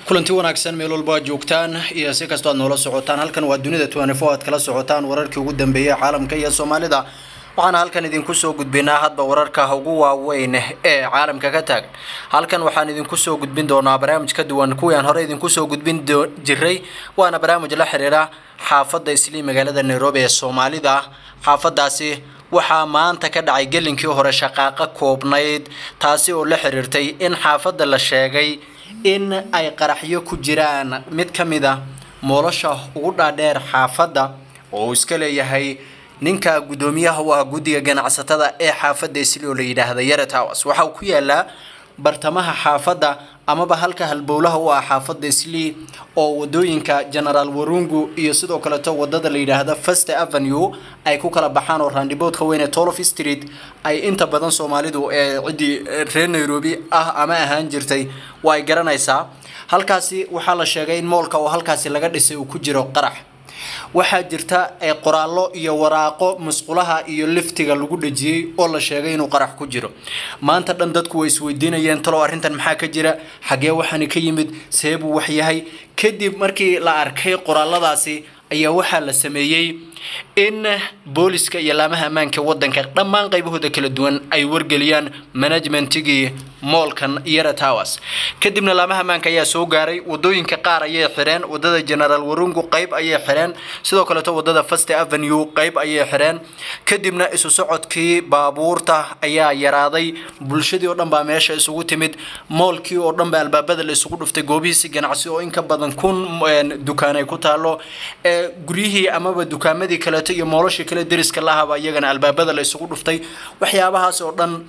kulanti wanaagsan meel walba aad joogtaan iyo si kastoo aad noola socotaan halkan waa dunida tnfo aad kala socotaan wararkii ugu dambeeyey caalamka iyo soomaalida waxaana halkan idinku soo gudbinaa hadba wararka ugu waaweyn ee caalamka ka taagan halkan waxaan idinku soo gudbin doonaa barnaamij ka duwan kuwii aan hore idinku soo gudbin jiray waana barnaamij la xiriira xaafadda islii magaalada nairobi ee soomaalida xaafadaasi waxaa maanta ka dhacay gelinkii hore shaqaaqo koobnayd taasi oo la xiriirtay in xaafadda la sheegay in ay qaraxyo ku jiraan mid ka mid a moolosha ugu dhaadheer xaafadda oo uu iska leeyahay ninka guddoomiyaha u ah guddiga ganacsatada ee xaafadda isli oo la yidhaahda yare tows waxa uu ku yaalaa bartamaha xaafadda amaba halka halbowlaha u ah xaafadda islii oo wadooyinka genaraal warungu iyo sidoo kaleeto wadada la yidhaahda first avenue ay ku kala baxaan oo raandiboodka weyn ee tolof street ay inta badan soomaalidu ee ciddii reer nairobi ah ama ahaan jirtay waa ay garanaysaa halkaasi waxaa la sheegay in moolka oo halkaasi laga dhisay uu ku jiro qarax waxaa jirta qoraallo iyo waraaqo musqulaha iyo liftiga lagu dhejiyey oo la sheegay inuu qarax ku jiro maanta dhan dadku way isweydiinayeen talow arrintan maxaa ka jira xagee waxaani ka yimid see buu wax yahay kadib markii la arkay qoraaladaasi ayaa waxaa la sameeyey in booliska iyo laamaha ammaanka wadanka dhammaan qaybahooda kala duwan ay wargeliyaan managementigii moolkan yara tows kadibna laamaha ammaanka ayaa soo gaaray wadooyinka qaar ayay xireen wadada genaraal warungu qayb ayay xireen sidoo kaleeto wadada first avenue qayb ayay xireen kadibna isu socodkii baabuurta ayaa yaraaday bulshadii oo dhan baa meesha isugu timid moolkii oo dhan baa albaabada la isugu dhuftay goobihiisi ganacsi oo in ka badan kun dukaan ay ku taalo guryihii amaba dukaamadii kaleeto iyo mooloshii kale deriska lahaba iyagana albaabada la isugu dhuftay waxyaabahaas oo dhan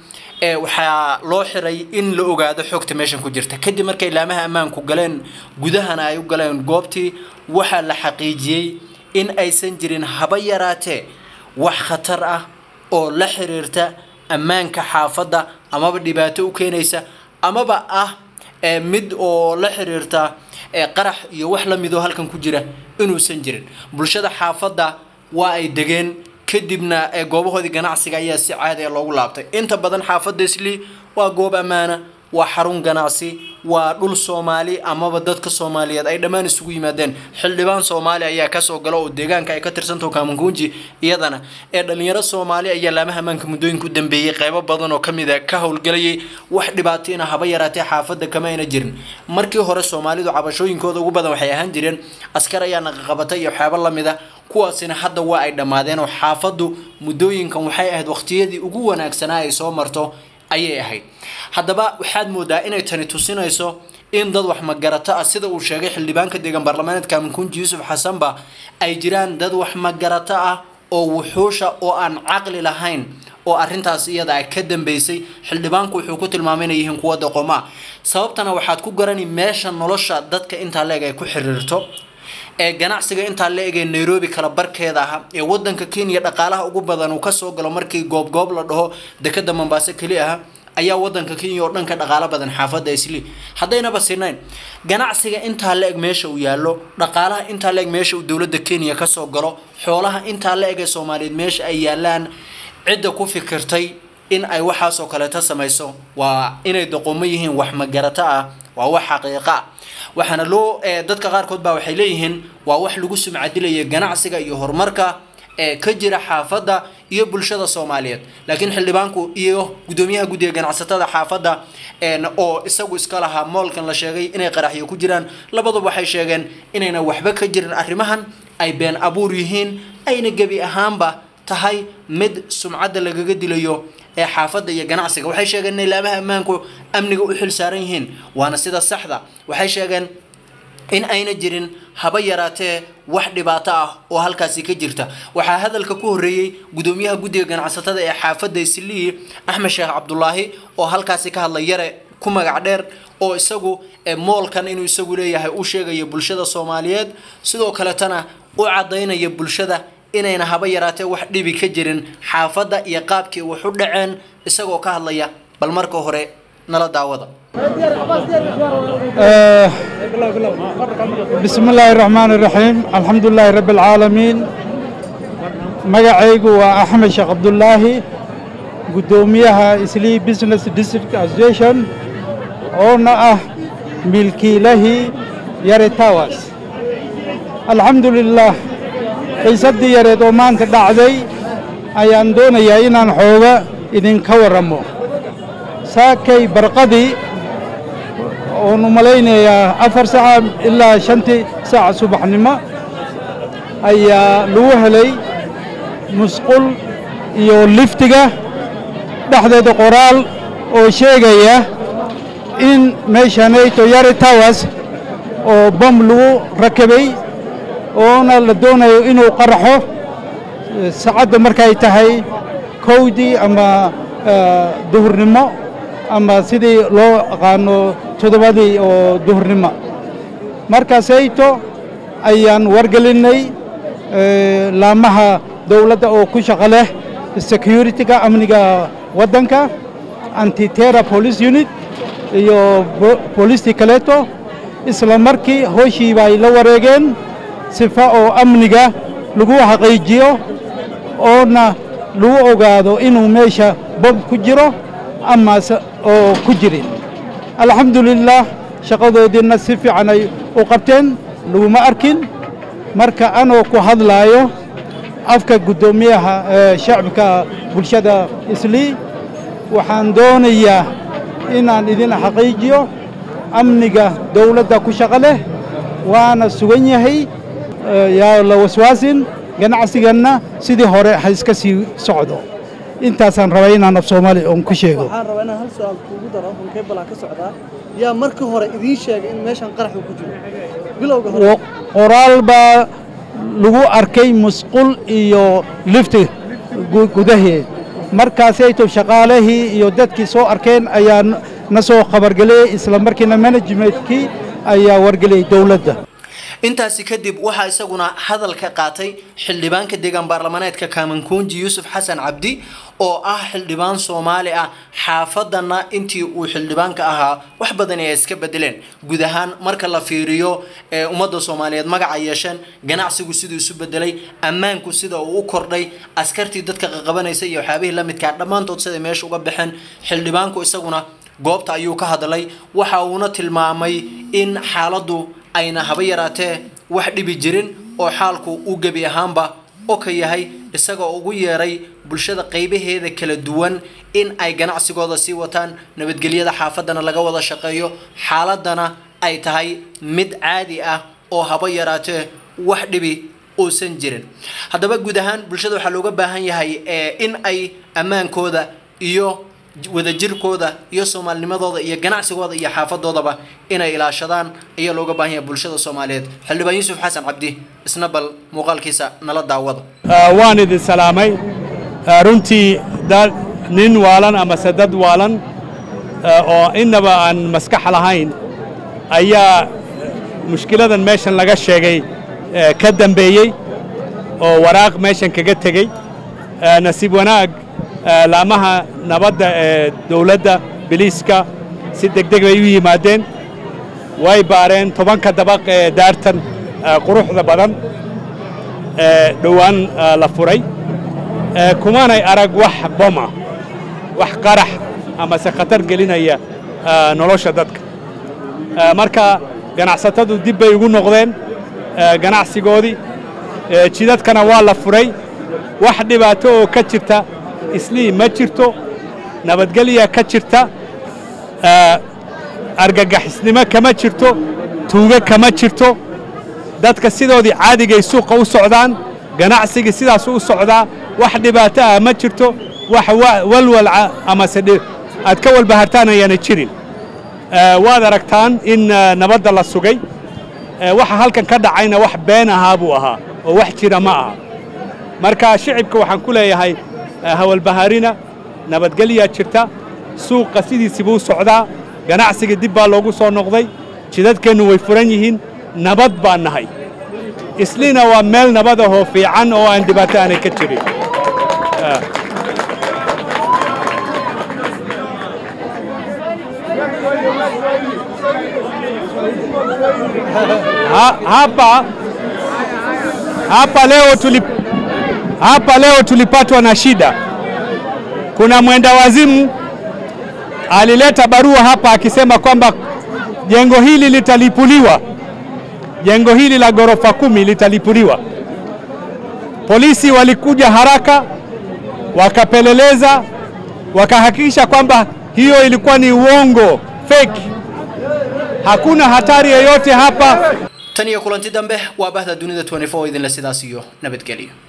waxaa loo xiray in la ogaado xogta meeshan ku jirta kadib markay laamaha ammaanku galeen gudahana ay u galeen goobtii waxaa la xaqiijiyey in aysan jirin haba yaraatee wax khatar ah oo la xiriirta ammaanka xaafadda amaba dhibaato u keenaysa amaba ah mid oo la xiriirta qarax iyo wax la midoo halkan ku jira inuusan jirin bulshada xaafadda waa ay degeen kadibna goobahoodii ganacsiga ayaa si caadi a loogu laabtay inta badan xaafadda islii waa goob ammaana waa xarun ganacsi waa dhul soomaali amaba dadka soomaaliyeed ay dhammaan isugu yimaadeen xildhibaan soomaali ayaa kasoo gala oo deegaanka ay ka tirsantaho kaamanguunji iyadana ee dhalinyaro soomaali ayaa laamaha ammaanka muddooyinka u dambeeyey qeybo badan oo kamid a ka howlgelayay wax dhibaatayna haba yaraatee xaafadda kama ayna jirin markii hore soomaalidu cabashooyinkooda ugu badan waxay ahaan jireen askar ayaa naqaqabatay iyo waxyaabo lamid a kuwaasina hadda waa ay dhammaadeen oo xaafaddu muddooyinkan waxay ahayd waqtiyadii ugu wanaagsanaa ay soo marto ayay ahayd haddaba waxaad moodaa inay tani tusinayso in dad wax magarato ah sida uu sheegay xildhibaanka deegan baarlamaaneedka amankunji yuusuf xasanba ay jiraan dad wax magarato ah oo wuxuusha oo aan caqli lahayn oo arintaas iyada a ka dambeysay xildhibaanku wuxuu ku tilmaamay inay yihiin kuwa doqomaa sababtana waxaad ku garani meesha nolosha dadka intaa leeg ay ku xiriirto ee ganacsiga intaa la egee nairobi kala barkeeda aha ee wadanka kenya dhaqaalaha ugu badan uu kasoo galo markii goobgoob la dhaho dekada mombaaso keli aha ayaa wadanka kenya oo dhan ka dhaqaalo badan xaafadda isli haddaynaba sinayn ganacsiga intaa la eg meesha uu yaallo dhaqaalaha intaa la eg meesha uu dowladda kenya kasoo galo xoolaha intaa la eg ee soomaaliyeed meesha ay yaalaan cidda ku fikirtay in ay waxaasoo kaleeto samayso waa inay doqomo yihiin wax magarato ah waa wax xaqiiqa ah waxaana loo dadka qaarkood baa waxay leeyihiin waa wax lagu sumcadilaya ganacsiga iyo horumarka ee ka jira xaafadda iyo bulshada soomaaliyeed laakiin xildhibaanku iyo guddoomiyaha guddiga ganacsatada xaafadda oo isagu iska lahaa moolkan la sheegay inay qaraxyo ku jiraan labaduba waxay sheegeen inayna waxba ka jirin arrimahan ay been abuur yihiin ayna gebi ahaanba tahay mid sumcadda lagaga dilayo ee xaafadda iyo ganacsiga waxay sheegeen inay laamaha ammaanku amniga u xil saaran yihiin waana sida saxda waxay sheegeen in ayna jirin haba yaraatee wax dhibaato ah oo halkaasi ka jirta waxaa hadalka ku horeeyey guddoomiyaha guddiga ganacsatada ee xaafadda islii axmed sheekh cabdulaahi oo halkaasi ka hadlay yare ku magac dheer oo isagu moolkan inuu isagu leeyahay u sheegaya bulshada soomaaliyeed sidoo kaletana u cadaynaya bulshada inayna haba yaraatee wax dhibi ka jirin xaafadda iyo qaabkii wax u dhaceen isagoo ka hadlaya bal marka hore nala daawada بسم الله الرحمن الرحيم الحمد لله رب العالمين magacaygu waa axmed sheekh cabdulaahi guddoomiyaha islii business district association oona ah milkiilahii yare tawas alxamdulilaah xiisaddii yareed oo maanta dhacday ayaan doonayaa inaan xooga idinka warramo saakay barqadii oonu malaynayaa afar saca ilaa shantii saaca subaxnimo ayaa lagu helay musqul iyo liftiga dhexdeeda qoraal oo sheegaya in meeshanayto yare tawas oo bom lagu rakabay oona la doonayo inuu qaraxo saacadda markay tahay kowdii ama duhurnimo ama sidii loo aqaano toddobadii oo duhurnimo markaasayto ayaan wargelinnay laamaha dawladda oo ku shaqo leh security-ga amniga waddanka antitera police unit iyo booliistii kaleeto isla markii hooshii bay la wareegeen sifa oo amniga lagu xaqiijiyo oona lagu ogaado inuu meesha bom ku jiro amase oo ku jirin alxamdulilaah shaqadoodiinna si fiican ay u qabteen laguma arkin marka anoo ku hadlaayo afka guddoomiyaha shacabka bulshada islii waxaan doonayaa inaan idin xaqiijiyo amniga dawladda ku shaqo leh waana sugan yahay yaa la waswaasin ganacsiganna sidii hore ha iska sii socdo intaasaan rabaa inaan af soomaali oon ku sheego waxaan rabaa inaan hal su-aal kuugu daro halkee balaa ka socdaa yaa marka hore idiin sheegay in meeshan qarax uu ku jiro bilowga hore qoraal baa lagu arkay musqul iyo lifti gudaheed markaasayto shaqaalihii iyo dadkii soo arkeen ayaa na soo khabargeliyey isla markiina managementkii ayaa wargeliyey dowladda intaasi kadib waxaa isaguna hadal ka qaatay xildhibaanka deegaan baarlamaneedka kaamankuunji yuusuf xasan cabdi oo ah xildhibaan soomaali ah xaafadana intii uu xildhibaanka ahaa wax badan ay iska bedeleen guud ahaan marka la fiiriyo ee ummadda soomaaliyeed magaca yeesheen ganacsigu siduu isu bedelay ammaanku sida uu u kordhay askartii dadka qaqabanaysa iyo waxyaabihii la midkaa dhammaantood siday meesha uga baxeen xildhibaanku isaguna goobta ayuu ka hadlay waxa uuna tilmaamay in xaaladdu ayna haba yaraatee wax dhibi jirin oo xaalku uu gebi ahaanba oo ka yahay isagoo ugu yeeray bulshada qaybaheeda kala duwan in ay ganacsigooda sii wataan nabadgelyada xaafadana laga wada shaqeeyo xaaladana ay tahay mid caadi ah oo haba yaraatee wax dhibi uusan jirin haddaba guud ahaan bulshada waxaa looga baahan yahay in ay ammaankooda iyo wadajirkooda iyo soomaalinimadooda iyo ganacsigooda iyo xaafadoodaba inay ilaashadaan ayaa looga baahan yahay bulshada soomaaliyeed xildhibaan yuusuf xasan cabdi isna bal muuqaalkiisa nala daawada waan idin salaamay runtii dad nin waalan amase dad waalan oo innaba aan maskax lahayn ayaa mushkiladan meeshan laga sheegay ka dambeeyey oo waraaq meeshan kaga tegey nasiib wanaag laamaha nabadda ee dawladda biliiska si degdeg bay u yimaadeen way baareen tobanka dabaq ee daartan quruxda badan ee dhowaan la furay kumanay arag wax boma wax qarax amase khatar gelinaya nolosha dadka marka ganacsatadu dib bay ugu noqdeen ganacsigoodii jidadkana waa la furay wax dhibaato oo ka jirta islii ma jirto nabadgelya ka jirta argagixisnimo kama jirto tuuge kama jirto dadka sidoodii caadigay suuqa u socdaan ganacsigii sidaasu u socdaa wax dhibaato ah ma jirto wax walwalca amase aad ka walbahartaan ayaana jirin waad aragtaan in nabadda la sugay waxa halkan ka dhacayna wax been ahaa buu ahaa oo wax jira ma aha marka shicibka waxaan ku leeyahay hawalbahaarina nabadgelyaa jirta suuqa sidiisii buu socdaa ganacsiga dib baa loogu soo noqday jidadkeennu way furan yihiin nabad baan nahay isliina waa meel nabad ahoo fiican oo aan dhibaato aanay ka jirin hapa hapa leo tulip, hapa leo tulipatwa na shida. Kuna mwenda wazimu alileta barua hapa akisema kwamba jengo hili litalipuliwa, jengo hili la ghorofa kumi litalipuliwa. Polisi walikuja haraka, wakapeleleza, wakahakikisha kwamba hiyo ilikuwa ni uongo, fake. Hakuna hatari yoyote hapa. tan iyo kulanti dambe waa bahda dunida 24 idinle sidaas iyo nabadgelyo